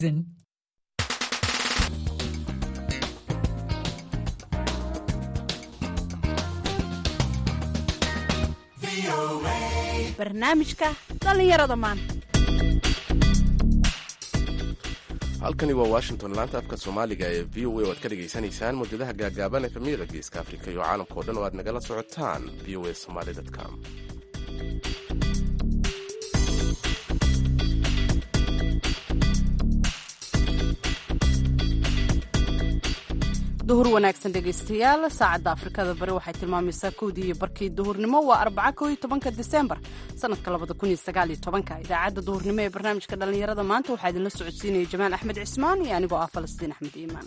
barnaamijka dhallinyarada maanta halkani waa washington laanta afka soomaaliga ee v o a oo aad ka dhegaysanaysaan mawjadaha gaagaaban ee famiyada geeska afrika iyo caalamka o dhan oo aad nagala socotaan v o a somaly com duhur wanaagsan dhegaystayaal saacadda afrikada bari waxay tilmaamaysaa kowdii iyo barkii duhurnimo waa arbaca koo iyo tobanka disembar sanadka labada kun iyo sagaal iyo tobanka idaacadda duhurnimo ee barnaamijka dhallinyarada maanta waxaa idinla socodsiinaya jamaal axmed cismaan iyo anigoo ah falastiin axmed iimaan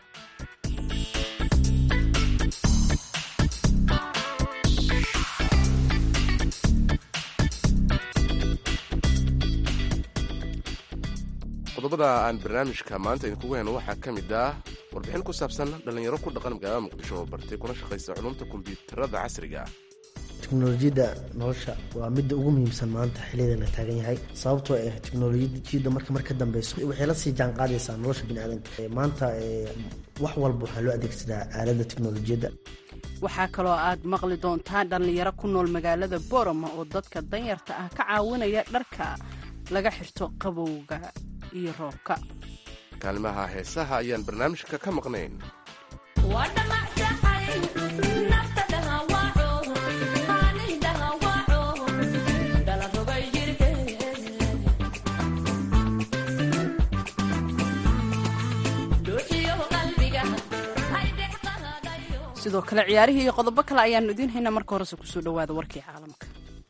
qodobada aan barnaamijka maanta idinkugu hayno waxaa ka mid ah warbixin ku saabsan dhallinyaro ku dhaqan magaalada muqdisho oo bartay kuna shaqaysa culumta kombiyuutarada casriga teknolojiyadda nolosha waa midda ugu muhiimsan maanta xiliyada la taagan yahay sababtoo ah teknolojiyadda marka mar ka dambeyso waxay la sii jaan qaadaysaa nolosha biniaadanka maanta wax walba waxaa loo adeegsadaa aaladda teknolojiyadda waxaa kaloo aad maqli doontaa dhallinyaro ku nool magaalada boroma oo dadka danyarta ah ka caawinaya dharka laga xirto qabowga iyo roobka kaalimaha heesaha ayaan barnaamijka ka maqnayn sidoo kale ciyaarihii iyo qodobo kale ayaanu idiin haynaa marka horese kusoo dhowaada warkii caalamka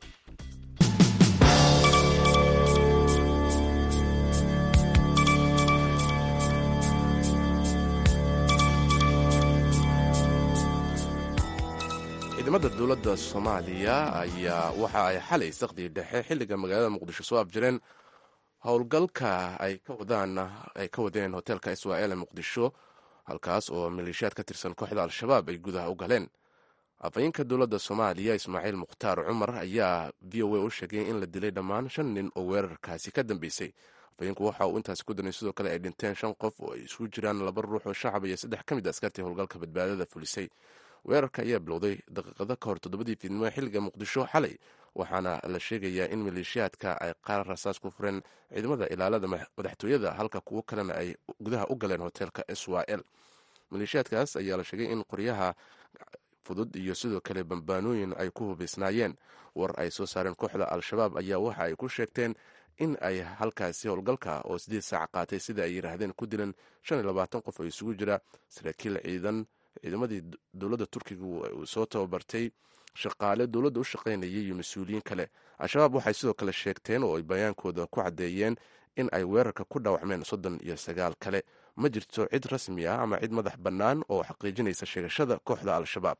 ciidamada dowladda soomaaliya ayaa waxa ay xalay saqdii dhexe xilliga magaalada muqdisho soo abjireen howlgalka ay ka wadeen hoteelka israel ee muqdisho halkaas oo maleeshiyaad ka tirsan kooxda al-shabaab ay gudaha u galeen afhayeenka dowladda soomaaliya ismaaciil mukhtaar cumar ayaa v o a u sheegay in la dilay dhammaan shan nin oo weerarkaasi ka dambeysay afhayeenku waxa uu intaasi ku daray sidoo kale ay dhinteen shan qof oo ay isugu jiraan laba ruux oo shacab iyo saddex ka mid askartii howlgalka badbaadada fulisay weerarka ayaa bilowday daqiiqado ka hor toddobadii fiidnimo ee xilliga muqdisho xalay waxaana la sheegayaa in maleeshiyaadka ay qaar rasaas ku fureen ciidamada ilaalada madaxtooyada halka kuwo kalena ay gudaha u galeen hoteelka israel maleeshiyaadkaas ayaa la sheegay in qoryaha fudud iyo sidoo kale bambaanooyin ay ku hubaysnaayeen war ay soo saareen kooxda al-shabaab ayaa waxa ay ku sheegteen in ay halkaasi howlgalka oo sideed saac qaatay sida ay yidhaahdeen ku dilan shan iyo labaatan qof oo isugu jira saraakiil ciidan ciidamadii dowladda turkiga uu soo tababartay shaqaale dowladda u shaqaynayay iyo mas-uuliyiin kale al-shabaab waxay sidoo kale sheegteen oo ay bayaankooda ku caddeeyeen in ay weerarka ku dhaawacmeen soddon iyo sagaal kale ma jirto cid rasmi ah ama cid madax bannaan oo xaqiijinaysa sheegashada kooxda al-shabaab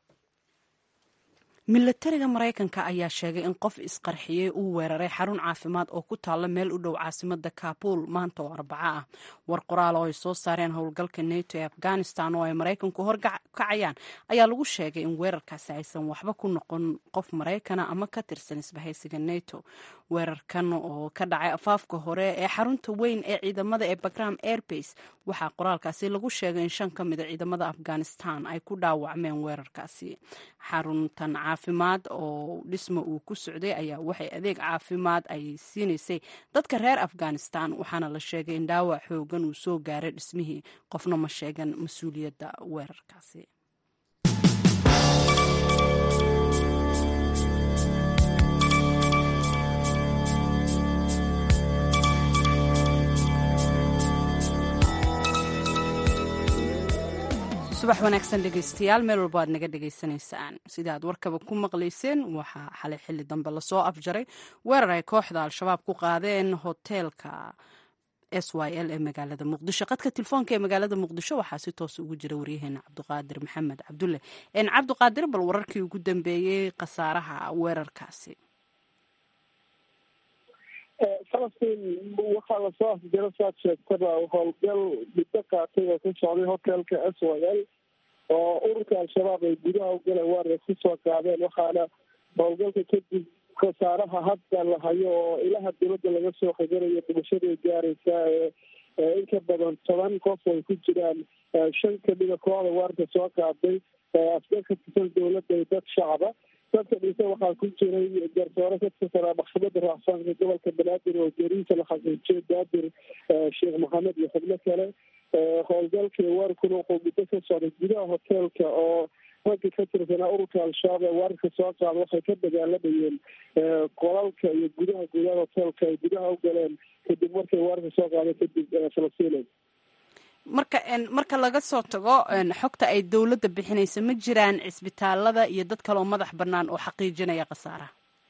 milatariga maraykanka ayaa sheegay in qof isqarxiyey uu weeraray xarun caafimaad oo ku taalla meel u dhow caasimada kaabul maanta oo arbaco ah war qoraal oo ay soo saareen howlgalka neto ee afghanistan oo ay maraykanku horkacayaan ayaa lagu sheegay in weerarkaasi aysan waxba ku noqon qof maraykana ama ka tirsan isbahaysiga neto weerarkan oo ka dhacay afaafka hore ee xarunta weyn ee ciidamada ee bagram airbase waxaa qoraalkaasi lagu sheegay in shan ka mida ciidamada afghanistan ay ku dhaawacmeen weerarkaasi xaruntan caafimaad oo dhisma uu ku socday ayaa waxay adeeg caafimaad ay siinaysay dadka reer afghanistan waxaana la sheegay in dhaawac xoogan uu soo gaaray dhismihii qofna ma sheegan mas-uuliyadda weerarkaasi subax wanaagsan dhegaystayaal meel walba aad naga dhegaysanaysaan sida aad warkaba ku maqlayseen waxaa xalay xilli dambe lasoo afjaray weerar ay kooxda al-shabaab ku qaadeen hoteelka s y l ee magaalada muqdisho qadka telefoonka ee magaalada muqdisho waxaa si toos ugu jira waryaheena cabdiqaadir maxamed cabdulle cabdiqaadir bal wararkii ugu dambeeyey khasaaraha weerarkaasi falastiin waxaa lasoo afjaro saad sheegtaba howlgal muddo qaatay oo ka socday hotelka s y l oo ururka al-shabaab ay gudaha u galeen weerar kusoo qaadeen waxaana howlgalka kadib khasaaraha hadda la hayo oo ilaha dowladda laga soo qadanayo dhimashada gaaraysa ee in ka badan toban qof ay ku jiraan shan kamida kooxda weerarka soo qaaday askar ka tirsan dowladda iyo dad shacaba dadka dhisa waxaa ku jiray garsoore ka tirsanaa maxkamadda raacsaanka gobolka banaadir oo jariisa la xaqiijiyay daadir sheekh maxamed iyo xubno kale howlgalkii weerarkuna wuxuu muddo ka socday gudaha hoteelka oo ragga ka tirsanaa ururka al-shabaab ee weerarka soo qaada waxay ka dagaalamayeen qolalka iyo gudaha gudaha hoteelka ay gudaha u galeen kadib markay weerarka soo qaada kadib falastiina marka marka laga soo tago xogta ay dowladda bixinayso ma jiraan cisbitaalada iyo dad kaleoo madax bannaan oo xaqiijinaya khasaaraha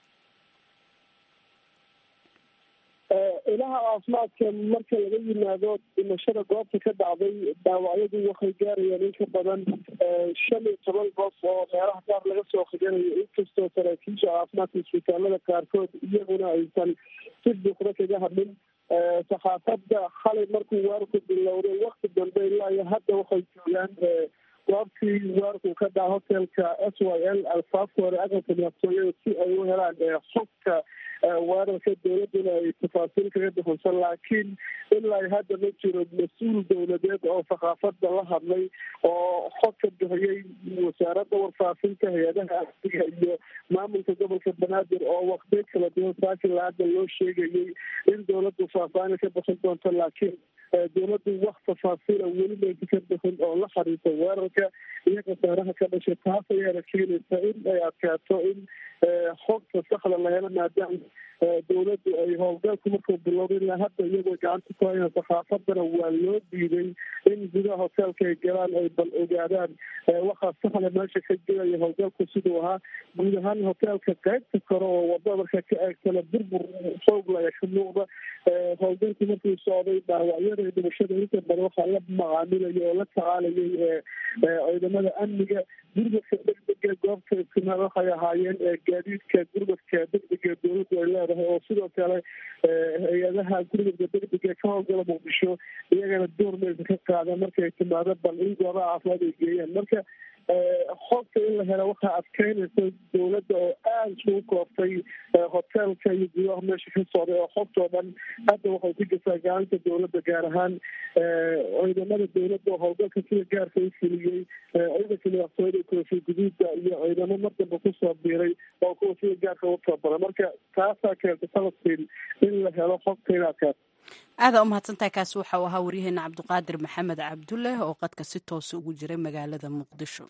ilaha caafimaadka marka laga yimaado dhimashada goobta ka dhacday dhaawacyadu waxay gaarayaan in ka badan shan iyo toban qof oo meelaha qaar laga soo khiganayo inkastoo saraakiisha caafimaadka isbitaalada qaarkood iyaguna aysan si buuqda kaga hadlin saxaafadda xalay markuu weerarku bilowday wakti dambe ilaa iyo hadda waxay joogaan goobtii weerarku ka dhaca hotelka s y l alfaafka hore aqalka madaxtooyada si ay u helaan xogka weerarka dowladuna ay tafaasiil kaga bixinsan laakiin ilaa hadda ma jiro mas-uul dowladeed oo saxaafadda la hadlay oo xog ka bixiyey wasaaradda warfaafinta hay-adaha amniga iyo maamulka gobolka banaadir oo waqtiyo kala duwan saakila hadda loo sheegayay in dowladdu faahfaahin ka bixin doonto laakiin dowladdu wax tafaasiila weli maysa ka bixin oo la xariirta weerarka iyo khasaaraha ka dhashay taas ayaana keenaysa in ay adkaato in xogta saxda la helo maadaama dowladdu ay howlgalku markuu bilowday ilaa hadda iyagoo gacanta ku hayaan saxaafadana waa loo diiday in gudaha hoteelka ay galaan ay bal ogaadaan waxaa saxda meesha ka jiraya howlgalku siduu ahaa guud ahaan hoteelka qaybta kore oo wada marka ka eegtana burbur xoogla ayaa ka muuqda howlgalku markuu socday dhaawacyada iyo dhimashada inta badan waxaa la macaamilayay oo la tacaalayay ciidamada amniga gurmadka degdega goobta istimaal waxay ahaayeen gaadiidka gurmadka degdega dowladdu ay leedahay oo sidoo kale hay-adaha gurmadka degdega ka howlgala muqdisho iyagana door maysa ka qaada markay timaado bal in goobaha caafimaad ay geeyaan marka xogta in la helo waxaa adkeynaysa dowladda oo aada isugu kooftay hoteelka iyo gudaha meesha ka socday oo xogtoo dhan hadda waxay ku jirtaa gacanta dowladda gaar ahaan ciidamada dowladda oo howlgalka sida gaarka u fuliyey ciidanka madaxtooyada koofi guduudda iyo ciidamo mar dambe kusoo biiray oo kuwa sida gaarka u tabara marka taasaa keentay falastiin in la helo xogta in adkaato aadaa u mahadsantahay kaasi waxa uu ahaa waryaheena cabdiqaadir maxamed cabdulle oo qadka si toosa ugu jiray magaalada muqdisho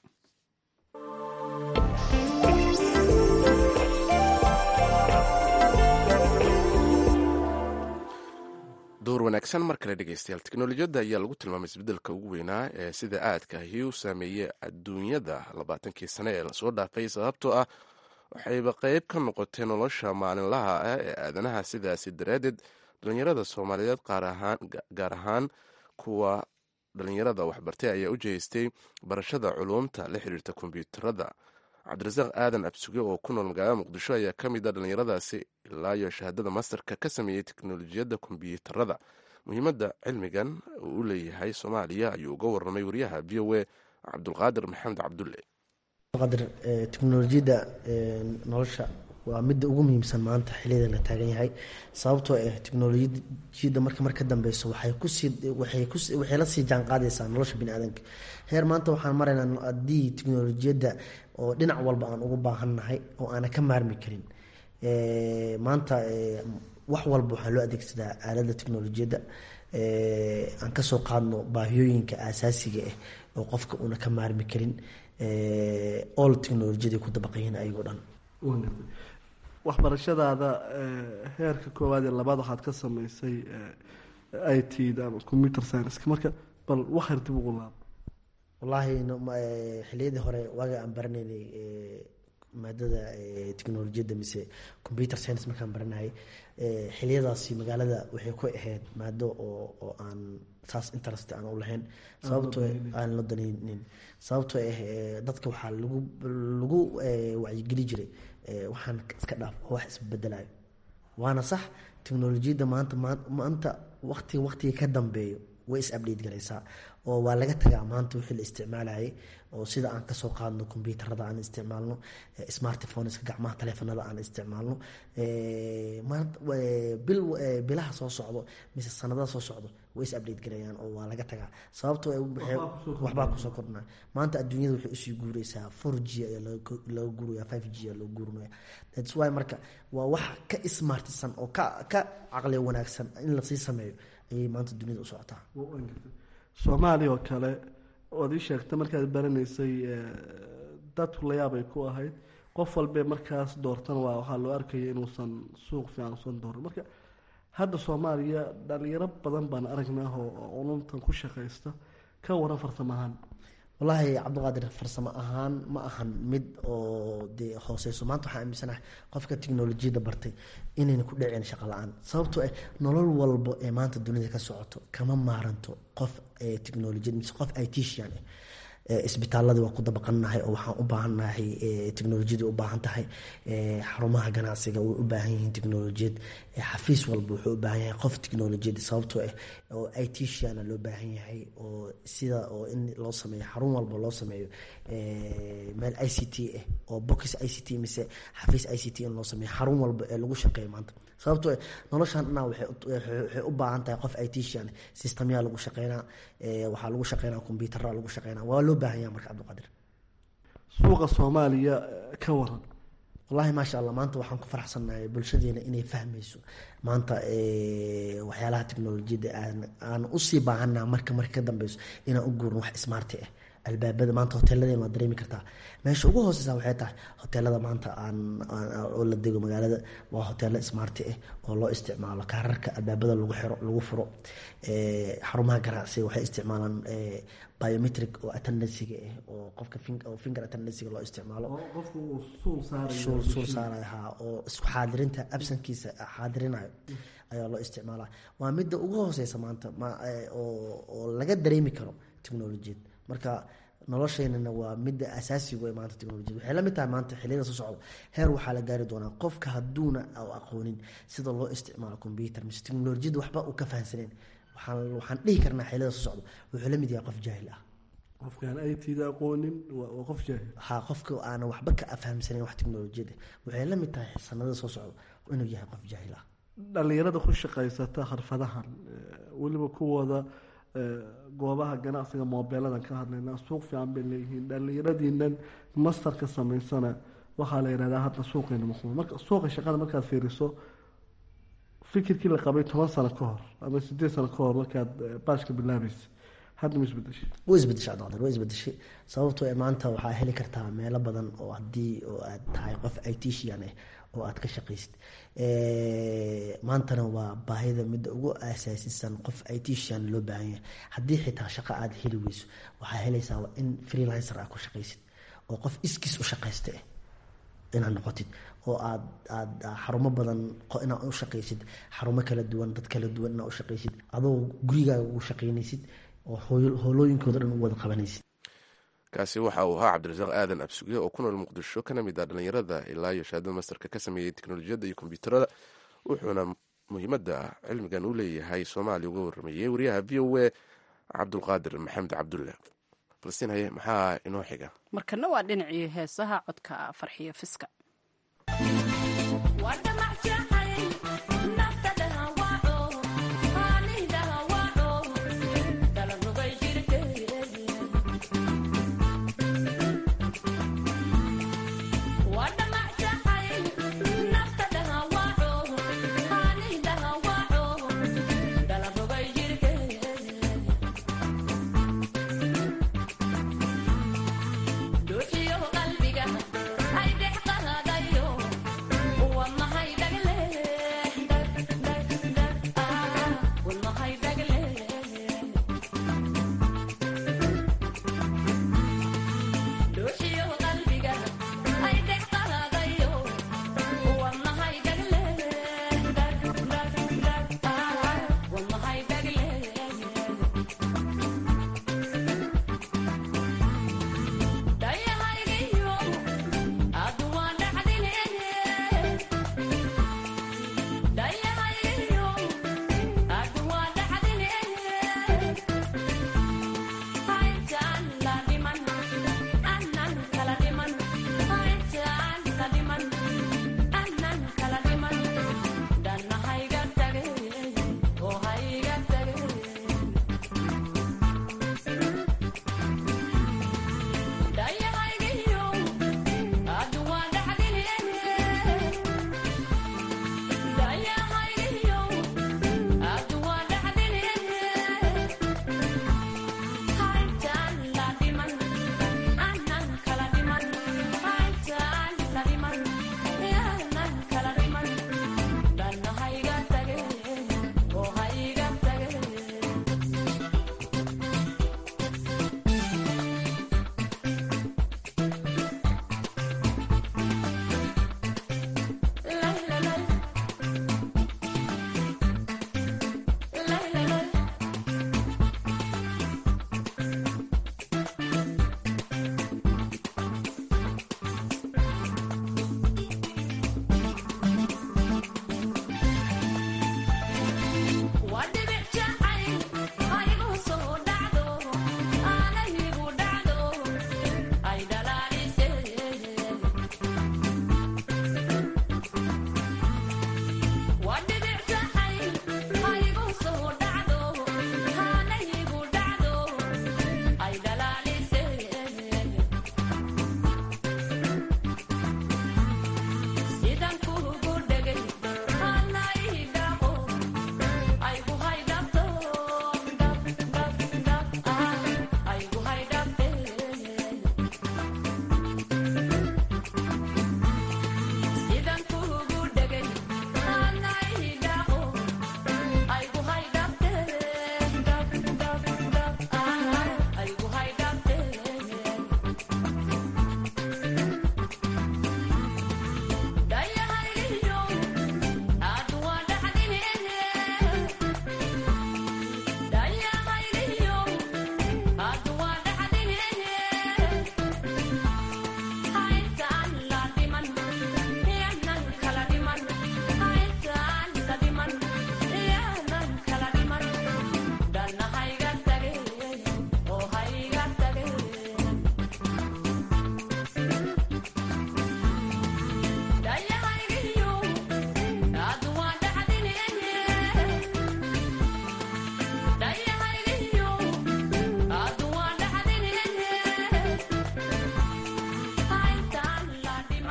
door wanaagsan mar kale dhegeystayaal teknolojiyadda ayaa lagu tilmaamay isbeddelka ugu weynaa ee sida aadka ahi u saameeyey adduunyada labaatankii sane ee lasoo dhaafay sababtoo ah waxayba qeyb ka noqotay nolosha maalinlaha ah ee aadanaha sidaasi daraaddeed dhalinyarada soomaaliyeed gaar ahaan kuwa dhalinyarada waxbartay ayaa u jeestay barashada culuumta la xiriirta kombyuutarada cabdirasaaq aadan absuge oo ku nool magaalada muqdisho ayaa ka mid a dhalinyaradaasi ilaa iyo shahaadada masterka ka sameeyey teknolojiyadda kombyuutarada muhiimadda cilmigan uu u leeyahay soomaaliya ayuu uga warramay wariyaha v o a cabdulqaadir maxamed cabdulle qadir teknolojiyadda nolosha waa midda ugu muhiimsan maanta xiliyada la taagan yahay sababtoo ah teknolojiyadda marka mar ka dambeyso waxay kusii waxay kus waxay la sii jaan qaadaysaa nolosha bini aadanka heer maanta waxaan maraynaa haddii teknolojiyadda oo dhinac walba aan ugu baahannahay oo aanan ka maarmi karin maanta wax walba waxaa loo adeegsadaa aaladda teknolojiyadda aan kasoo qaadno baahiyooyinka aasaasiga ah oo qofka una ka maarmi karin all technolojiyada ku dabaqayiin ayagoo dhan waxbarashadaada heerka koowaad ee labaad waxaad ka sameysay i t da ama computer scienska marka bal waxyar dib ugu laab wallaahi xiliyadii hore waaga aan baranaynay maadada technolojiyadda mise computer science markaan baranayay xiliyadaasi magaalada waxay ku ahayd maado oo oo aan saas interest aan u lahayn sababtoo aan la danaynin sababtoo ah dadka waxaa lagu lagu wacyigeli jiray waxaan iska dhaaf oo wax isbedelayo waana sax teknolojiyadda maanta maanta waqtiga waqtiga ka dambeeyo way is update garaysaa oo waa laga tagaa maanta wixii la isticmaalayay oo sida aan kasoo qaadno kombyuutarada aan isticmaalno smartphoneska gacmaha taleefanada aan isticmaalno bilaha soo socdo mise sanadada soo socdo way is update garayaan oo waa laga tagaa sababto waxbaa kusoo kordhana maanta adduunyada waxay usii guureysaa four g ayaa laga guuraya five g ayaa laga guurinaya thats why marka waa wax ka smartisan oo ka ka caqli wanaagsan in lasii sameeyo ayay maanta duniyada u socotaa soomaaliya oo kale oad ii sheegtay markaad baranaysay dadku layaab ay ku ahayd qof walbee markaas doortana waa waxaa loo arkaya inuusan suuq fiican usan dooran marka hadda soomaaliya dhalinyaro badan baan aragnaa oo culumtan ku shaqaysta ka waran farsamo ahaan wallaahi cabdiqaadir farsamo ahaan ma ahan mid oo dee hooseyso maanta waxaa aaminsanahay qofka tiknolojiyadda bartay inayna ku dhicin shaqo la-aan sababtoo ah nolol walbo ee maanta dunida ka socoto kama maaranto qof technolojiyad mise qof itician ah isbitaaladii waa ku dabaqannahay oo waxaan u baahannahay technolojiyada u baahan tahay xarumaha ganacsiga way u baahan yihiin technolojiyad xafiis walba wuxuu u baahan yahay qof technolojiyad sababtoo ah oo iticiana loo baahan yahay oo sida oo in loo sameeyo xarun walba loo sameeyo meel i c t ah oo box i c t mise xafiis i c t in loo sameeyo xarun walba ee lagu shaqeeyo maanta sababtoo noloshan dhanaa waxay u baahan tahay qof itician systemyaa lagu shaqeynaa waxaa lagu shaqeynaa combyutara lagu shaqeynaa waa loo baahan yaha marka cabdiqaadir suuqa soomaaliya ka waran wallahi maasha allah maanta waxaan ku faraxsannahay bulshadeena inay fahmayso maanta waxyaalaha technolojiyadda aan usii baahanaa marka marka ka dambeyso inaan u guurin wax smarti ah albaabada maanta hoteeladeen waa dareemi kartaa meesha ugu hooseysa waxay tahay hoteelada maanta aan oo la dego magaalada waa hoteelo smarti ah oo loo isticmaalo kaararka albaabada lagu xiro lagu furo xarumaha ganacsiga waxay isticmaalaan biometric oo attendansiga ah oo qofka oo finger attendansiga loo isticmaalo suul saaraya ha oo isku xaadirinta absankiisa xaadirinayo ayaa loo isticmaalaa waa midda ugu hooseysa maanta oo laga dareemi karo technolojiyad marka nolosheynana waa midda asaasigu ee maanta technolojiyad waxay la mid tahay maanta xiliyada soo socdo heer waxaa la gaari doonaa qofka hadduuna aqoonin sida loo isticmaalo combyuter mise technolojiyadda waxba uu ka fahansaneyn waxaan dhihi karnaa xiliyada soo socdo wuxuu la mid yahay qof jaahil ah qofkaan itda aqoonin waa qof jaahil ha qofka aana waxba ka afhamsaneyn wax technolojiyada waxay la mid tahay sanadada soo socdo inuu yahay qof jaahil ah dhalinyarada ku shaqaysata xirfadahan weliba kuwooda goobaha ganacsiga moobeeladan ka hadlaynaa suuq fiican bay leeyihiin dhalinyaradiinan mastarka samaysana waxaa la yidhahdaa hadda suuqeena muqma marka suuqa shaqada markaad fiiriso fikirkii la qabay toban sano ka hor ama sideed sano ka hor markaad baashka bilaabaysa hadda ma isbedeshay way isbedeshay cabdiqadir way isbedeshay sababtoo ee maanta waxaa heli kartaa meelo badan oo haddii oo aad tahay qof itician ah oo aad ka shaqaysid maantana waa baahida midda ugu asaasisan qof itician loo baahan yahay haddii xitaa shaqo aad heli weyso waxaa helaysaa in freelancer aad ku shaqaysid oo qof iskiis u shaqaysta ah inaad noqotid oo aad aad xarumo badan inaad u shaqaysid xarumo kala duwan dad kala duwan inaad u shaqaysid adoo gurigaaga ugu shaqaynaysid oo howlooyinkooda dhan u wada qabanaysid kaasi waxa uu ahaa cabdirasaaq aadan absuge oo ku nool muqdisho kana mid ah dhalinyarada ilaa iyo shahaadada masterka ka sameeyey teknolojiyadda iyo kombyuutarada wuxuuna muhiimadda cilmigan u leeyahay soomaaliya uga waramayey wariyaha v o a cabdulqaadir maxamed cabdulle falastiin haye maxaa inoo xiga markana waa dhinacii heesaha codka farxiyo fiska qalbiga ay dhex qahadayo wa mahay dhagle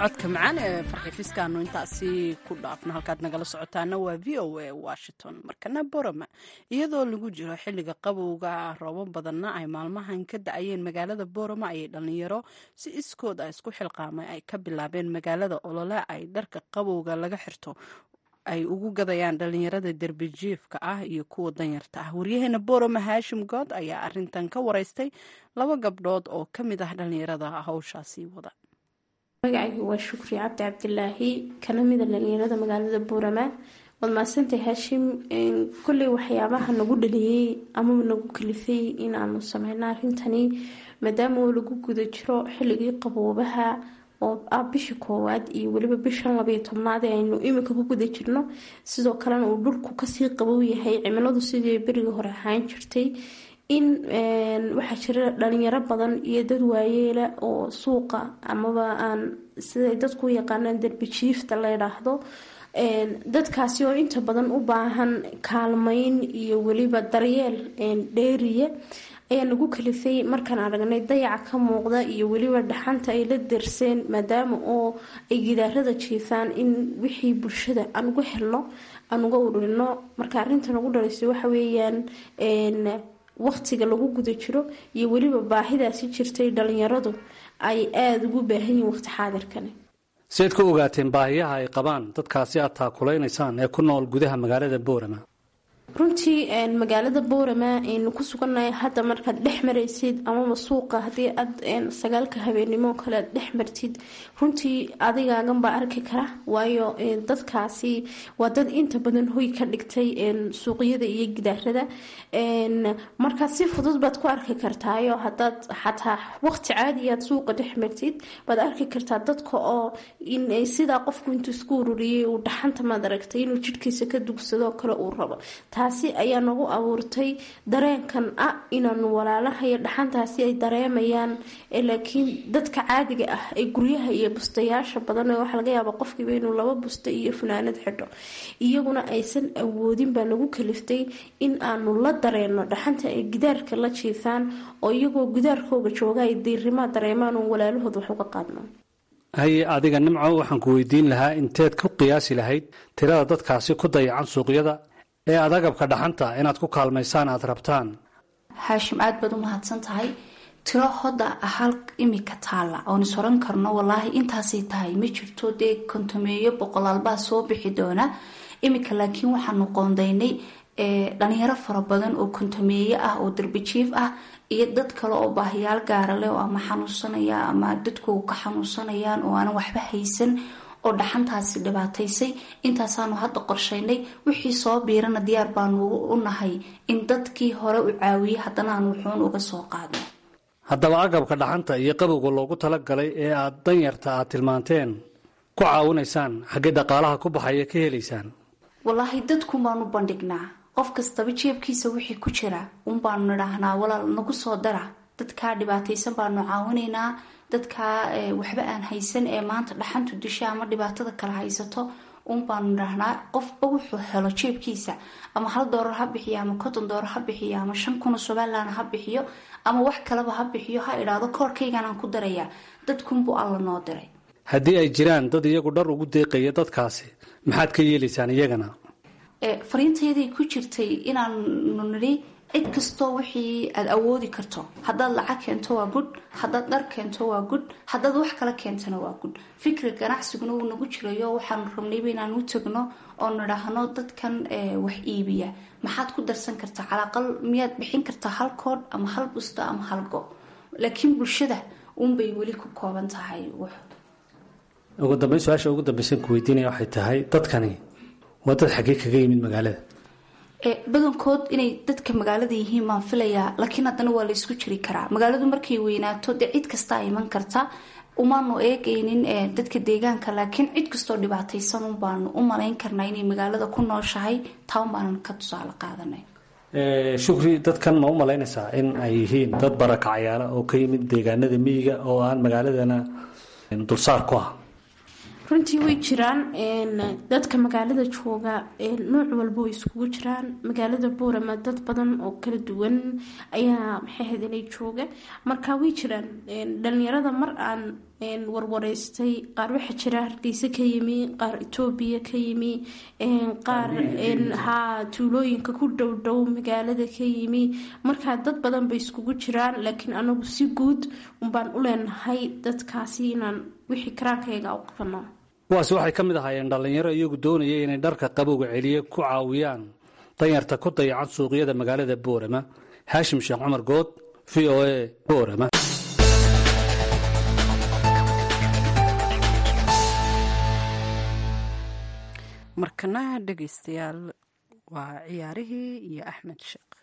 codka macaan ee farxifiskaanu intaasi ku dhaafno halkaad nagala socotaana waa v o a washington markana borama iyadoo lagu jiro xilliga qabowga roobo badanna ay maalmahan ka da-ayeen magaalada borama ayay dhallinyaro si iskood a isku xilqaamay ay ka bilaabeen magaalada olole ay dharka qabowga laga xirto ay ugu gadayaan dhallinyarada derbijiifka ah iyo kuwa danyarta ah waryaheena borama haashim good ayaa arintan ka wareystay laba gabdhood oo ka mid ah dhallinyarada hawshaasi wada magacaygu waa shukri cabdi cabdilaahi kana mida dhalinyarada magaalada buurama waad maadsantahay haashim kolley waxyaabaha nagu dhaliyey amaba nagu kalifay inaanu sameyno arrintani maadaama oo lagu guda jiro xilligii qaboobaha oo ah bisha koowaad iyo weliba bishan labayo tobnaad ee aynu iminka ku guda jirno sidoo kalena uu dhulku kasii qabow yahay cimiladu sidii berigii hore ahaan jirtay in waxaa jira dhalinyaro badan iyo dad waayeela oo suuqa amaba aan siday dadku u yaqaanaan derbijiifta la ydhaahdo dadkaasi oo inta badan u baahan kaalmeyn iyo weliba daryeel dheeriya ayaa nagu kalifay markaan aragnay dayaca ka muuqda iyo weliba dhaxanta ay la derseen maadaama oo ay gidaarada jiifaan in wixii bulshada aan uga helno aan uga ururino marka arinta nagu dhalaysay waxa weeyaan waqtiga lagu guda jiro iyo weliba baahidaasi jirtay dhalinyaradu ay aada ugu baahan yihiin waqti xaadirkani siayd ku ogaateen baahiyaha ay qabaan dadkaasi aad taakulaynaysan ee ku nool gudaha magaalada boorama runtii magaalada boorama aynu ku sugannahay hadda markaad dhex maraysid amaba suuqa haddii aad sagaalka habeenimo kale aad dhex martid runtii adigaagan baa arki kara waayo dadkaasi waa dad inta badan hoy ka dhigtay suuqyada iyo gidaarada markaa si fudud baad ku arki kartaayo hadaad xataa waqti caadi aad suuqa dhex martid baad arki kartaa dadka oo sidaa qofku intuu isku ururiyay uu dhaxanta maad aragtay inuu jidhkiisa ka dugsadoo kale uu rabo taasi ayaa nagu abuurtay dareenkan ah inaanu walaalaha iyo dhaxantaasi ay dareemayaan laakiin dadka caadiga ah ee guryaha iyo bustayaasha badan waxaa laga yaaba qofkiiba inuu laba busta iyo funaanad xidho iyaguna aysan awoodin baa nagu kaliftay in aanu la dareeno dhaxanta ay gidaarka la jiifaan oo iyagoo gidaarkooga jooga ay diirimaa dareemaan oo walaalahood wax uga qaadno haye adiga nimco waxaan ku weydiin lahaa inteed ku qiyaasi lahayd tirada dadkaasi ku dayacan suuqyada ee aad agabka dhaxanta inaad ku kaalmaysaan aada rabtaan haashim aada baad u mahadsan tahay tiro hodda hal imika taalla oon is oran karno walaahi intaasay tahay ma jirto dee kontomeeyo boqolaalbaa soo bixi doona imika laakiin waxaanu qoondaynay dhalinyaro fara badan oo kontomeeye ah oo darbijiif ah iyo dad kale oo baahiyaal gaara leh oo ama xanuunsanaya ama dadkoogu ka xanuunsanayaan oo aanan waxba haysan oo dhaxantaasi dhibaataysay intaasaanu hadda qorshaynay wixii soo biirana diyaar baanu u nahay in dadkii hore u caawiyey haddana aan wuxuun uga soo qaadno haddaba agabka dhaxanta iyo qabowga loogu talagalay ee aad danyarta aad tilmaanteen ku caawinaysaan xaggee dhaqaalaha ku baxaya ka helaysaan walaahi dadkun baanu bandhignaa qof kastaba jeebkiisa wixii ku jira un baanu nidhaahnaa walaal nagu soo dara dadkaa dhibaataysan baanu caawinaynaa dadkaa waxba aan haysan ee maanta dhaxantu disha ama dhibaatada kala haysato un baanu nidhaahnaa qofba wuxuu helo jeebkiisa ama hal doolar ha bixiyo ama konton doolar ha bixiyo ama shan kuna somalilan ha bixiyo ama wax kaleba ha bixiyo ha idhaahdo koorkayganaan ku darayaa dadkunbuu alla noo diray haddii ay jiraan dad iyagu dhar ugu deeqaya dadkaasi maxaad ka yeelaysaan iyagana fariintayaday ku jirtay inaanu nidhi cid kastoo wixii aada awoodi karto haddaad lacag keento waa gud haddaad dhar keento waa gud haddaad wax kala keentana waa gud fikri ganacsiguna uu nagu jirayo waxaanu rabnayba inaan u tagno oo nidhaahno dadkan wax iibiya maxaad ku darsan kartaa calaaqal miyaad bixin kartaa hal koodh ama hal busta ama hal go laakiin bulshada uunbay weli ku kooban tahay ugu dambeyn su-aasha ugu dambeysan ku weydiinaya waxay tahay dadkani waa dad xaggee kaga yimid magaalada badankood inay dadka magaalada yihiin baan filayaa laakiin haddana waa la isku jiri karaa magaaladu markay weynaato dee cid kastaa iman karta umaanu eegaynin dadka deegaanka laakiin cid kastoo dhibaataysan un baanu u malayn karnaa inay magaalada ku nooshahay taan baanan ka tusaale qaadanay shukri dadkan ma u malaynaysaa in ay yihiin dad barakacayaala oo ka yimid deegaanada miyiga oo aan magaaladana dulsaar ku ah runtii way jiraan dadka magaalada jooga nooc walba way iskugu jiraan magaalada boorama dad badan oo kala duwan ayaa maxaahadinay jooga marka way jiraan dhalinyarada mar aan warwareystay qaar waxaa jira hargeysa ka yimi qaar etoobiya ka yimi qaar haa tuulooyinka ku dhowdhow magaalada ka yimi markaa dad badan bay iskugu jiraan laakiin anagu si guud unbaan u leenahay dadkaasi inaan wixii karaankayga u qabano kuwaasi waxay ka mid ahaayeen dhallinyaro iyagu doonaya inay dharka qabowga celiye ku caawiyaan danyarta ku dayacan suuqyada magaalada boorama haashim sheekh cumar good v o a boorama markana dhegaystayaal waa ciyaarihii iyo axmed sheekh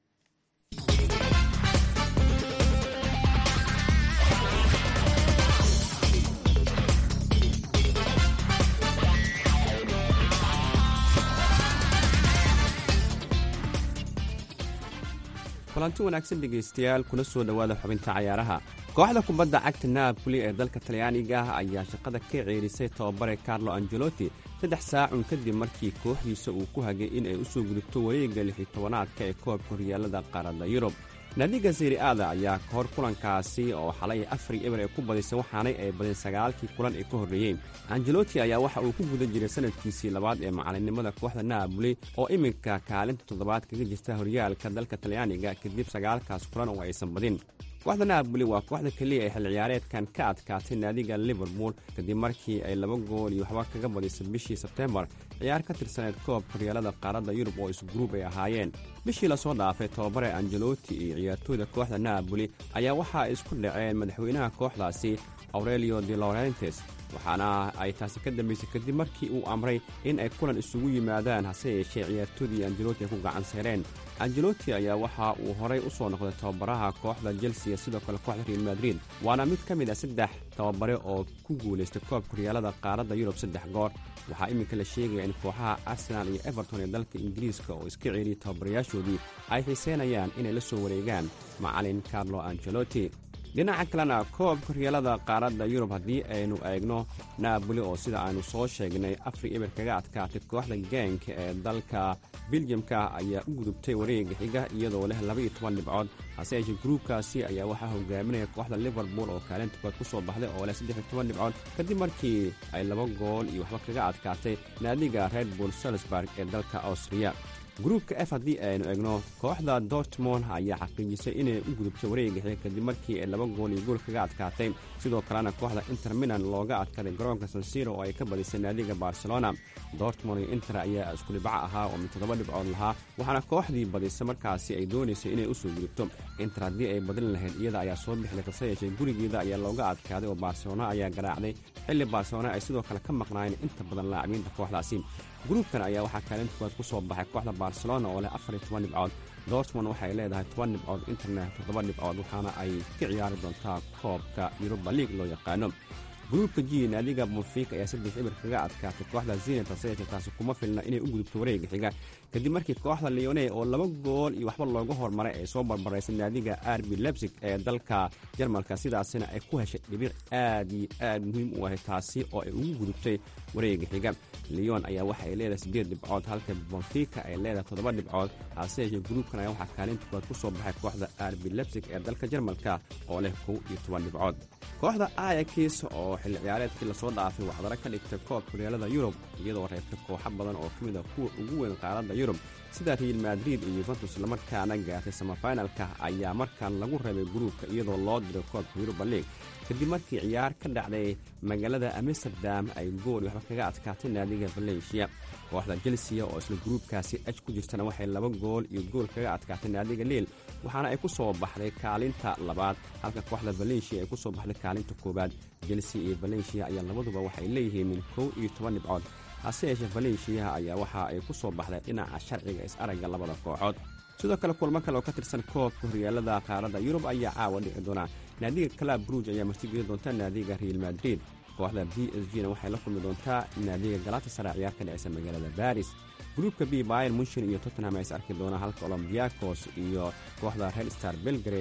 kulanti wanaagsan dhegaystayaal kuna soo dhowaada xubinta cayaaraha kooxda kubadda cagta naaboli ee dalka talyaaniga ah ayaa shaqada ka ceerisay tababare carlo angelotti saddex saacun kadib markii kooxdiisa uu ku hagay in ay u soo gudubto wareegga lixi tobanaadka ee koobka horyaalada qaaradda yurub naadiga seri aada ayaa ka hor kulankaasi oo xalay afari eber ee ku badisay waxaanay ay badin sagaalkii kulan ee ka horreeyeen angeloti ayaa waxa uu ku guda jiray sanadkiisii labaad ee macalinnimada kooxda naaboli oo iminka kaalinta toddobaad kaga jirta horyaalka dalka talyaaniga kadib sagaalkaas kulan oo aysan badin kooxda naaboli waa kooxda keliya ee xil ciyaareedkan ka adkaatay naadiga liverpool kadib markii ay laba gool iyo waxba kaga badisay bishii sebtembar ciyaar ka tirsaneed koobka horyaalada qaaradda yurub oo isguruub ay ahaayeen bishii lasoo dhaafay tababare angeloti iyo ciyaartooyda kooxda naaboli ayaa waxa ay isku dhaceen madaxweynaha kooxdaasi aurelio de laurentes waxaana ay taasi ka dambaysay kadib markii uu amray in ay kulan isugu yimaadaan hase yeeshee ciyaartoodii angeloti ay ku gacan seereen angeloti ayaa waxa uu horay u soo noqday tababaraha kooxda chelsea sidoo kale kooxda real madrid waana mid ka mid a saddex tababare oo ku guulaystay koobka horyaalada qaaradda yurub saddex goor waxaa iminka la sheegaya in kooxaha arsenaal iyo everton ee dalka ingiriiska oo iska ceeriyey tababarayaashoodii ay xiiseynayaan inay la soo wareegaan macalin carlo angeloti dhinaca kalena koobka horyaalada qaaradda yurub haddii aynu eegno naaboli oo sida aynu soo sheegnay afri eber kaga adkaatay kooxda gaanka ee dalka biljamka ayaa u gudubtay wareega xiga iyadoo leh labaiyo toban dhibcood hase yeeshee gruubkaasi ayaa waxaa hogaaminaya kooxda liverpool oo kaalinta kood ku soo baxday oo leh saddex iyo toban dhibcood kadib markii ay laba gool iyo waxba kaga adkaatay naadiga red bull salisburg ee dalka austriya gruubka f haddii aynu egno kooxda dortmond ayaa xaqiijisay inay u gudubtay wareega xiga kadib markii ay laba gool iyo gool kaga adkaatay sidoo kalena kooxda inter milan looga adkaaday garoonka sansiro oo ay ka badisay naadiga barcelona dortmond iyo inter ayaa isku dhibco ahaa oo mid toddoba dhibcood lahaa waxaana kooxdii badisay markaasi ay doonaysay inay u soo gudubto inter haddii ay badin lahayd iyada ayaa soo bixday hase yeeshee gurigeeda ayaa looga adkaaday oo barcelona ayaa garaacday xilli barcelona ay sidoo kale ka maqnaayeen inta badan laacbiinta kooxdaasi gruubkan ayaa waxaa kaalinta koowaad ku soo baxay kooxda barcelona oo leh afar iyo toban dhibcood dortmond waxay leedahay toban dhibcood internet toddoba dhibcood waxaana ay ka ciyaari doontaa koobka yuruba league loo yaqaano gruubka g naadiga bonfik ayaa saddex ibir kaga adkaatay kooxda zenit hase yeeshee taasi kuma filna inay u gudubto wareega xiga kadib markii kooxda leone oo laba gool iyo waxba looga hormaray ay soo barbaraysay naadiga arbi lebsig ee dalka jarmalka sidaasina ay ku heshay dhibic aad iyo aad muhiim u ahay taasi oo ay ugu gudubtay wareega xiga leon ayaa waxa ay leedahay siddeed dhibcood halka bonfika ay leedahay toddoba dhibcood hase yeeshee gruubkan ayaa waxaa kaalinta koowaad ku soo baxay kooxda arbi lebsig ee dalka jarmalka oo leh kow iyo toban dhibcood kooxda ayakis oo xilli ciyaareedkii lasoo dhaafay waxdara ka dhigtay koobka horyaalada yurub iyadoo reebtay kooxo badan oo ka mid a kuwa ugu weyn qaaradda yurub sida real madrid iyo yuventus lamarkaana gaartay samafinalka ayaa markaan lagu reebay gruubka iyadoo loo diray koobka yuruba league kadib markii ciyaar ka dhacday magaalada amsterdam ay gool waxba kaga adkaatay naadiga valencia kooxda chelsea oo isla gruubkaasi aj ku jirtana waxay laba gool iyo gool kaga adkaatay naadiga liil waxaana ay ku soo baxday kaalinta labaad halka kooxda valencia ay ku soo baxday kaalinta koowaad chelsea iyo valencia ayaa labaduba waxay leeyihiin min kow iyo toban dhibcood hase yeeshee valencia ayaa waxa ay ku soo baxday dhinaca sharciga is-aragga labada kooxood sidoo kale kulmo kale oo ka tirsan koobka horyaalada qaaradda yurub ayaa caawa dhici doona naadiga calab bruj ayaa martigeli doonta naadiga real madrid kooxda b s g na waxay la kulmi doontaa naadiga galatasara ciyaar ka dhicisa magaalada baris gruubka b bayer munshin iyo tottenham ay is arki doonaan halka olombiakos iyo kooxda red star belgrade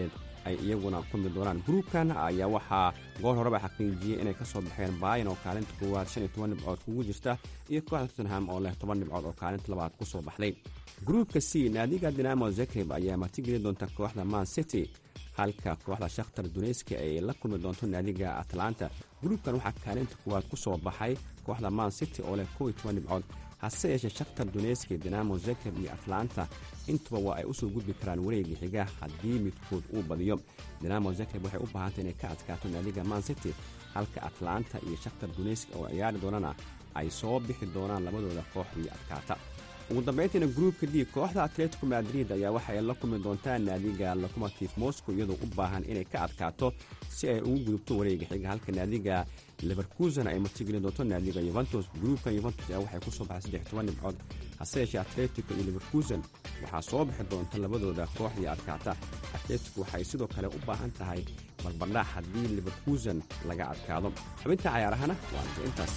ay iyaguna kulmi doonaan gruubkan ayaa waxaa goor horeba xaqiijiyey inay ka soo baxeen baayan oo kaalinta koowaad shan iyo toban dhibcood kugu jirta iyo kooxda tottenham oo leh toban dhibcood oo kaalinta labaad ku soo baxday gruubka c naadiga dinamo zakreb ayaa martigeli doonta kooxda man city halka kooxda shakhtar duneski ay la kulmi doonto naadiga atlanta gruubkan waxaa kaalinta koowaad ku soo baxay kooxda man city oo leh kow iyo toban dhibcood hase yeeshee shakhtar duneski dinamo zakreb iyo atlanta intuba waa ay usoo gudbi karaan wareegii xiga haddii midkood uu badiyo dinamo zakreb waxay u baahantay inay ka adkaato naadiga man city halka atlanta iyo shakhtar duneski oo ciyaari doonana ay soo bixi doonaan labadooda kooxdii adkaata ugu dambayntiina gruubka d kooxda atletico madrid ayaa waxa ay la kulmi doontaa naadiga locomotive moscow iyadoo u baahan inay ka adkaato si ay ugu gudubto wareega xiga halka naadiga leverkusen ay martigeli doonto naadiga yuventus gruubka yuventus ayaa waxay kusoo baxay saddex toban dhibcood hase yeeshee atletico iyo leverkusen waxaa soo bixi doonta labadooda kooxdii adkaata atletico waxay sidoo kale u baahan tahay barbardhac haddii leverkusen laga adkaado xubinta cayaarahana waa intaas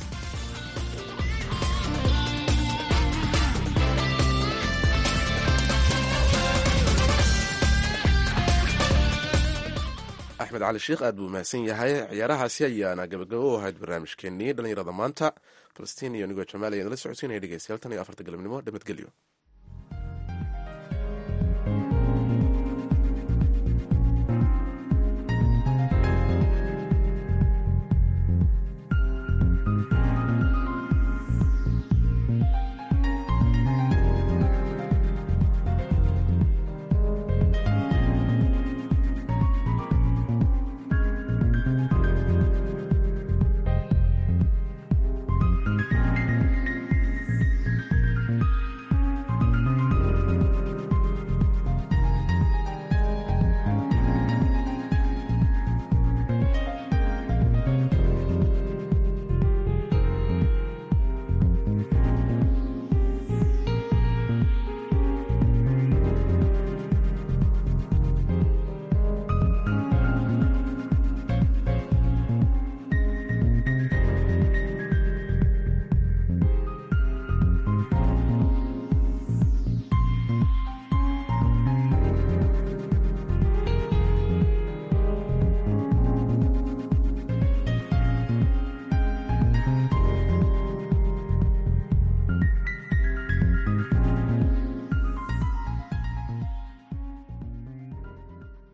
axmed cali sheikh aad buu mahadsan yahay ciyaarahaasi ayaana gabagabo u ahayd barnaamijkeenii dhallinyarada maanta falastiin iyo nigoo jamaal ayaan la socodsiinaya dhegeystayaal tan iyo afarta galabnimo nabadgelyo